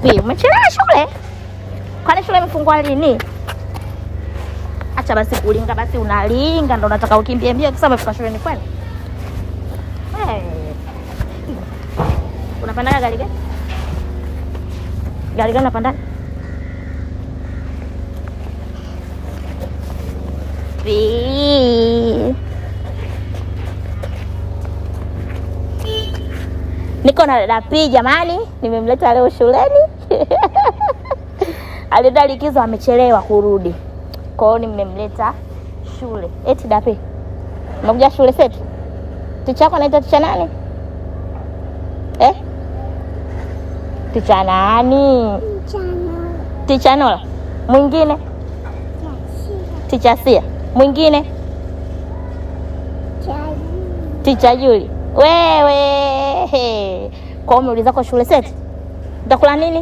Dapi, umechelewa shule? Kwani shule imefungwa lini? Acha basi kulinga, basi unalinga ndo unataka ukimbie mbio kisa umefika shuleni kweli? Hey. Unapandaga gari gani? Gari gani unapandaga? Pi. Niko na dada Pi jamani, nimemleta leo shuleni. Alienda likizo amechelewa kurudi. Kwa hiyo nimemleta shule. Eti Dapi. Umekuja shule setu? Ticha yako anaitwa ticha nani? Eh? Ticha nani? Ticha Nola. Mwingine? Ticha Sia. Mwingine? Ticha Juli. Wewe. Kwa hiyo umeuliza kwa shule seti? Utakula nini?